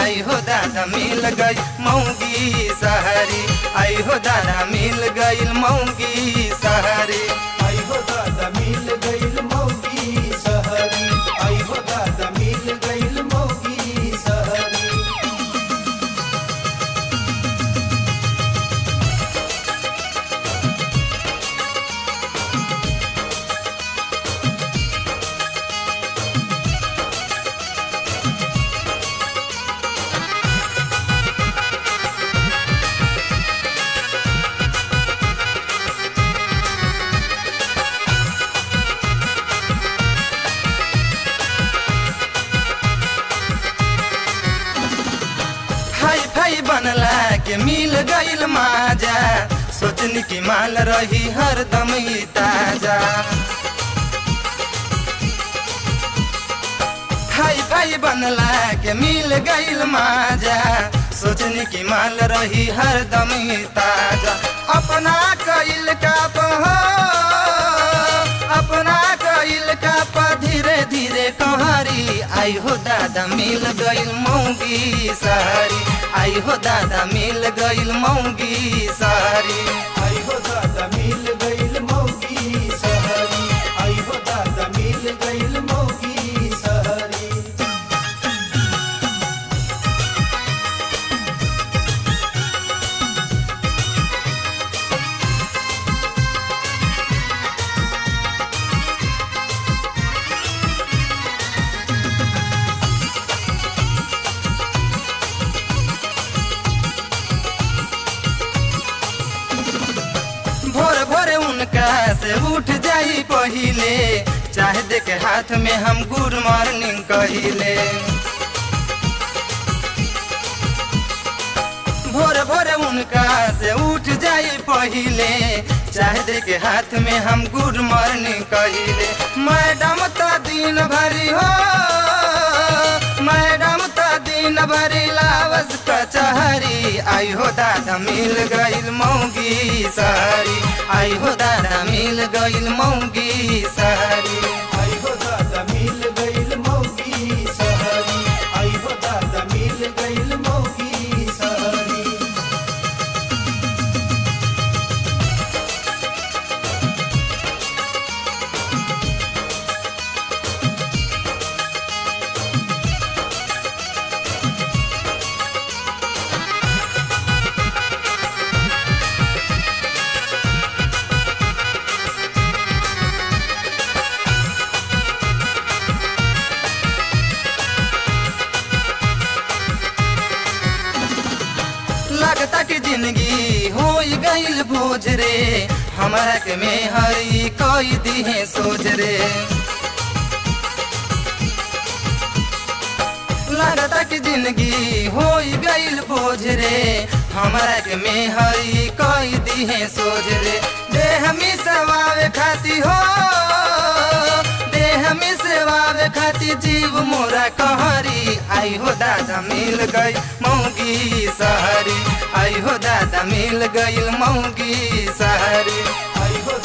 आई हो दादा मिल गई मऊगी सहरी आई हो दादा मिल गई मऊगी सहरी आई हो दादा मिल गईल मौगी सहरी आई हो दादा मिल गईल मौगी सहरी हाई फाई बनला के मिल गईल माजा सोचनी की माल रही हरदम ही ताजा हाई फाई बनला के मिल गईल माजा सोचनी की माल रही हरदम ही ताजा अपना कईल का हो अपना कईल का पा धीरे धीरे कहरी आई हो दादा मिल गईल मऊगी सारी आई हो दादा मिल गईल मऊगी सारी आई हो दादा मिल गईल मौगी सहरी आई हो दादा मिल गईल मौगी सहरी भोर भोर उनका से उठ जाई पहिले चाहे देखे हाथ में हम गुड मॉर्निंग कहिले भोर भोर उनका से उठ जाई पहिले चाहे देखे हाथ में हम गुड मॉर्निंग कहिले मैडम तो दिन भरी हो मैडम तो दिन भरी लावस कचहरी आई हो दादा मिल गईल मऊगी सारी आई हो दादा मिल गईल मऊगी सारी आई हो दादा मिल गईल मौगी सहरी आई हो दादा मिल गईल मौगी सहरी लगता कि जिंदगी हो गईल बोझ रे हमारा के में हरी कोई दिहे सोच रे लगता कि जिंदगी हो गईल बोझ रे हमारा के में हरी कोई दिहे सोच रे देह में सवावे खाती हो देह में सेवावे खाती जीव मोरा कहरी आई हो दादा मिल गई मऊगी सहरी आई हो दादा मिल गई मऊगी सहरी आई हो